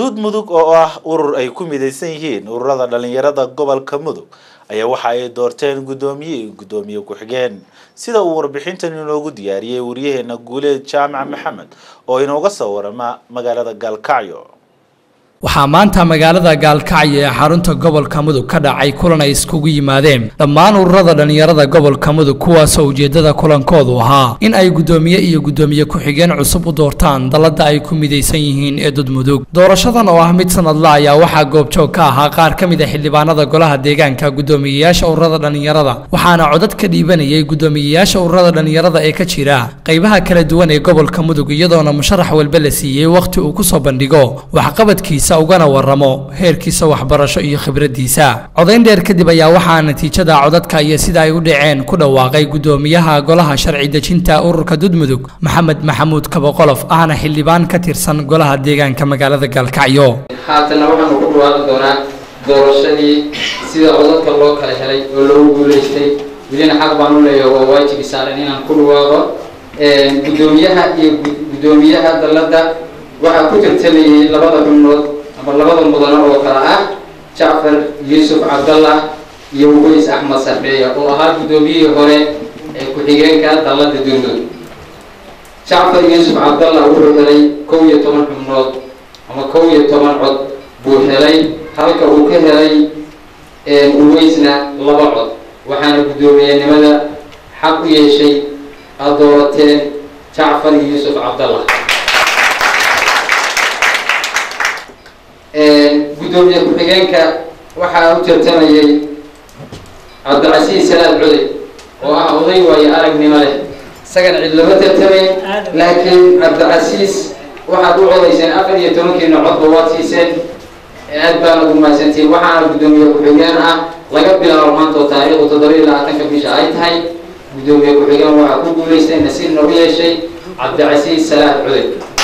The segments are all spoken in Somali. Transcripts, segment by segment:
dud mudug oo ah urur ay ku midaysan yihiin ururada dhalinyarada gobolka mudug ayaa waxa ay doorteen guddoomiye iyo guddoomiye ku-xigeen sida uu warbixintan inoogu diyaariyey waryaheena guuleed jaamac maxamed oo inooga soo warama magaalada gaalkacyo waxaa maanta magaalada gaalkacyo ee xarunta gobolka mudug ka dhacay kulan ay iskugu yimaadeen dhammaan ururada dhallinyarada gobolka mudug kuwaasoo ujeeddada kulankoodu ahaa in ay guddoomiye iyo guddoomiye ku-xigeen cusub u doortaan dalladda ay ku midaysan yihiin ee dudmudug doorashadan oo ah mid sanadla ayaa waxaa goobjoog ka ahaa qaar ka mid a xildhibaanada golaha deegaanka guddoomiyeyaasha ururada dhallinyarada waxaana codad ka dhiibanayay guddoomiyeyaasha ururada dhallinyarada ee ka jira qaybaha kala duwan ee gobolka mudug iyadoona musharax walba la siiyey wakhti uu kusoo bandhigo waxqabadkiisa ugana waramo heerkiisa waxbarasho iyo khibraddiisa codayn dheer kadib ayaa waxaa natiijada codadka iyo sida ay u dhaceen ku dhawaaqay guddoomiyaha golaha sharci dejinta ururka dudmudug maxamed maxamuud kabaqolof ahna xildhibaan ka tirsan golaha deegaanka magaalada gaalkacyo haatana waxaanu ku dhawaaqi doonaa doorashadii sida codadka loo kala helay oo loogu guulaystay welina xaq baan u leeyahay waa waajibi saaran inaan ku dhawaaqo guddoomiyaha iyo guddoomiyaha dalladda waxaa ku tartamayay labada xubnood ama labada mudano oo kale ah jacfar yuusuf cabdallah iyo uweys axmed sarbeeya oo ahaa guddoomiyihii hore ee ku-xigeenka dalladda dundud jacfar yuusuf cabdallah wuxuu helay kow iyo toban xubnood ama kow iyo toban cod buu helay halka uu ka helay uweysna laba cod waxaana guddoomiyenimada xaq u yeeshay aada doorateen jacfar yuusuf cabdallah guddoomiye ku-xigeenka waxaa u tartamayay cabdicasiis salaad coday oo ah oday waayo aragnimo leh isagana cid lama tartamayn laakiin cabdicasiis waxaad u codayseen afar iyo tobankiina codba waad siiseen aad baana ugu mahadsantihiin waxaana guddoomiye ku-xigeen ah laga bilaabo maanta oo taariikhdu toddoba iyo labaatanka bisha ay tahay guddoomiye ku-xigeen waxaa ku guulaystay nasiibna u yeeshay cabdicasiis salaad coday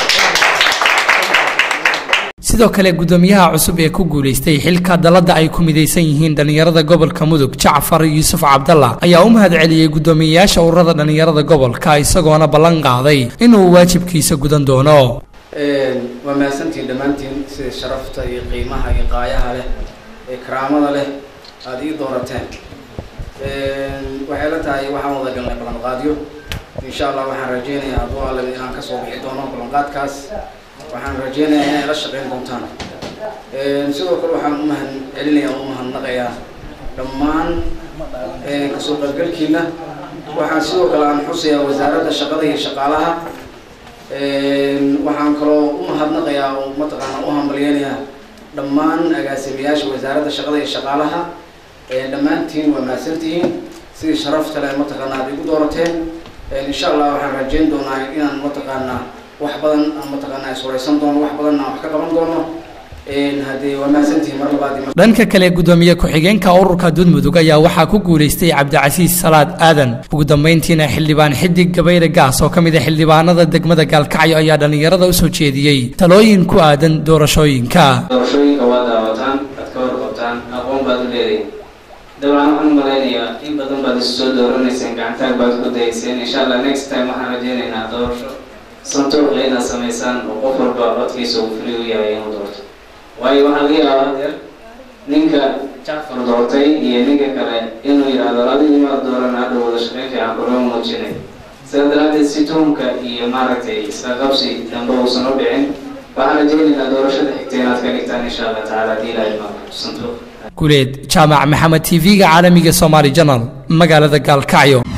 sidoo kale guddoomiyaha cusub ee ku guulaystay xilka dalladda ay ku midaysan yihiin dhallinyarada gobolka mudug jacfar yuusuf cabdallah ayaa u mahad celiyey guddoomiyeyaasha ururada dhallinyarada gobolka isagoona ballan qaaday inuu waajibkiisa gudan doono waa mahadsantiin dhammaantiin sida sharafta iyo qiimaha iyo qaayaha leh ee karaamada leh aada ii doorateen waxay la tahay waxaan wada galnay ballanqaadyo insha allah waxaan rajeynayaa hadduu alle inaan kasoo bixi doono ballanqaadkaas waxaan rajeynayaa inay la shaqeyn doontaan sidoo kale waxaan u mahad celinayaa u mahadnaqayaa dhammaan kasoo qaybgalkiina waxaan sidoo kale aan xusayaa wasaaradda shaqada iyo shaqaalaha waxaan kaloo u mahadnaqayaa oo mataqaana u hambalyeynayaa dhammaan agaasimayaasha wasaaradda shaqada iyo shaqaalaha dhammaantiin waa mahadsantihiin sidii sharafta leh mataqaana aad igu doorateen insha allah waxaan rajeyn doonaa inaan mataqaanaa wax badan aan mataqaana iswaraysan doono wax badan aan wax ka qaban doono haddee waa mahadsantihiin mar labaad dhanka kale guddoomiye ku-xigeenka ururka dudmudug ayaa waxaa ku guulaystay cabdicasiis salaad aadan ugu dambeyntiina xildhibaan xidig gabayre gaas oo ka mid a xildhibaanada degmada gaalkacyo ayaa dhallinyarada usoo jeediyey talooyin ku aadan doorashooyinka doorashooyinka waa daawataan aad ka warqabtaan aqoon baad u leedahin dabcan waxaan u malaynayaa in badan baad isu soo dooranayseen gacantaag baad ku dayayseen insha allah next time waxaan rajeynaynaa doorasho santuuqa inaad samaysaan oo qof walba codkiisa uu fuli u yahay inuu doorto waayo waxaa laga yaabaa hadeer ninka jacfar doortay iyo ninka kale inuu yidhaahdo adigu imaad dooran hadha wada shaqeyn fiican kulama muujinay sidaa daraadeed si tuhumka iyo maaragtay isla qabsi dambe uusan u dhicin waxaan rajeynaynaa doorashada xigta inaad ka dhigtaan insha allah tacaala haddii ilaahay maaqo santuuq guleed jaamac maxamed t v-ga caalamiga somaali janal magaalada gaalkacyo